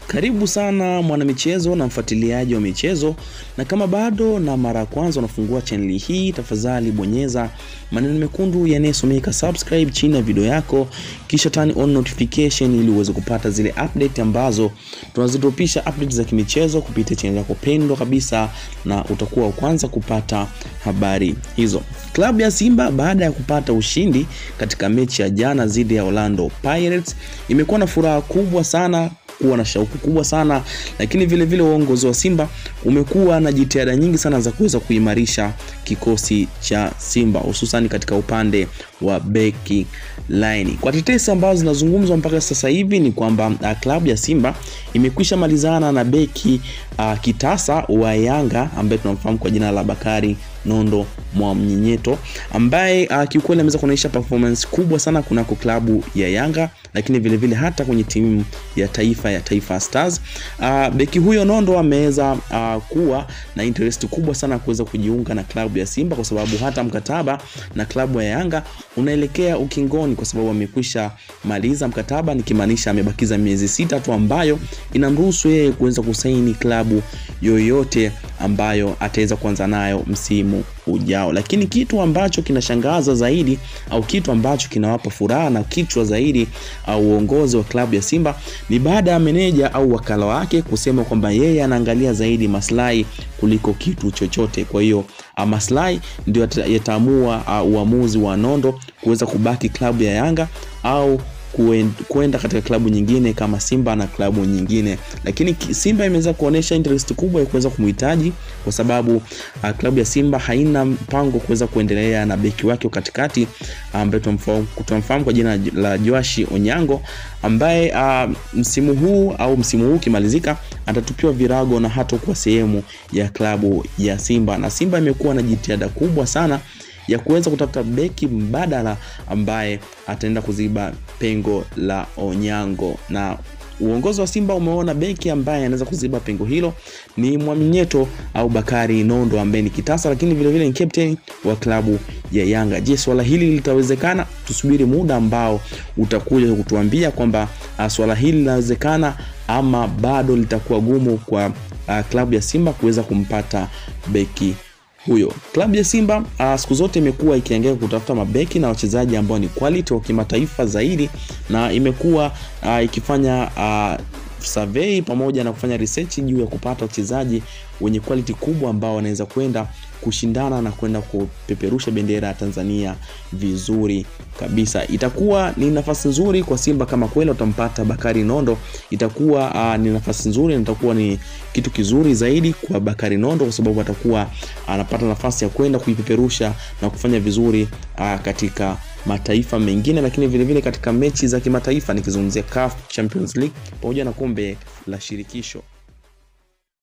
Karibu sana mwanamichezo na mfuatiliaji wa michezo, na kama bado na mara ya kwanza unafungua chaneli hii, tafadhali bonyeza maneno mekundu yanayosomeka subscribe chini ya video yako, kisha turn on notification ili uweze kupata zile update ambazo tunazidropisha update za kimichezo kupitia chaneli yako pendwa kabisa, na utakuwa wa kwanza kupata habari hizo. Klabu ya Simba baada ya kupata ushindi katika mechi ya jana dhidi ya Orlando Pirates imekuwa na furaha kubwa sana kuwa na shauku kubwa sana lakini vile vile uongozi wa Simba umekuwa na jitihada nyingi sana za kuweza kuimarisha kikosi cha Simba hususan katika upande wa beki line. Kwa tetesi ambazo zinazungumzwa mpaka sasa hivi ni kwamba uh, klabu ya Simba imekwisha malizana na beki uh, kitasa wa Yanga ambaye tunamfahamu kwa jina la Bakari Nondo Mwamnyenyeto ambaye uh, kiukweli ameweza kuonyesha performance kubwa sana kunako klabu ya Yanga lakini vile vile hata kwenye timu ya taifa ya Taifa Stars. Uh, beki huyo Nondo ameweza uh, kuwa na interest kubwa sana kuweza kujiunga na klabu ya Simba kwa sababu hata mkataba na klabu ya Yanga unaelekea ukingoni kwa sababu amekwisha maliza mkataba, nikimaanisha amebakiza miezi sita tu ambayo inamruhusu yeye kuweza kusaini klabu yoyote ambayo ataweza kuanza nayo msimu ujao. Lakini kitu ambacho kinashangaza zaidi au kitu ambacho kinawapa furaha na kichwa zaidi au uongozi wa klabu ya Simba ni baada ya meneja au wakala wake kusema kwamba yeye anaangalia zaidi maslahi kuliko kitu chochote. Kwa hiyo maslahi ndio yataamua uh, uamuzi wa Nondo kuweza kubaki klabu ya Yanga au kwenda katika klabu nyingine kama Simba na klabu nyingine, lakini Simba imeweza kuonyesha interest kubwa ya kuweza kumhitaji kwa sababu uh, klabu ya Simba haina mpango kuweza kuendelea na beki wake katikati ambaye tunamfahamu kwa jina la Joashi Onyango ambaye uh, msimu huu au msimu huu ukimalizika atatupiwa virago na hatakuwa sehemu ya klabu ya Simba, na Simba imekuwa na jitihada kubwa sana ya kuweza kutafuta beki mbadala ambaye ataenda kuziba pengo la Onyango na uongozi wa Simba umeona beki ambaye anaweza kuziba pengo hilo ni Mwamnyeto au Bakari Nondo ambaye ni kitasa, lakini vile vile ni captain wa klabu ya Yanga. Je, swala hili litawezekana? Tusubiri muda ambao utakuja kutuambia kwamba swala hili linawezekana ama bado litakuwa gumu kwa uh, klabu ya Simba kuweza kumpata beki huyo. Klabu ya Simba uh, siku zote imekuwa ikiangalia kutafuta mabeki na wachezaji ambao ni quality wa kimataifa zaidi, na imekuwa uh, ikifanya uh, survey pamoja na kufanya research juu ya kupata wachezaji wenye quality kubwa ambao wanaweza kwenda kushindana na kwenda kupeperusha bendera ya Tanzania vizuri kabisa. Itakuwa ni nafasi nzuri kwa Simba kama kweli watampata Bakari Nondo, itakuwa uh, ni nafasi nzuri na itakuwa ni kitu kizuri zaidi kwa Bakari Nondo kwa sababu atakuwa anapata nafasi ya kwenda kuipeperusha na kufanya vizuri uh, katika mataifa mengine, lakini vile vile katika mechi za kimataifa nikizungumzia CAF Champions League pamoja na kombe la shirikisho.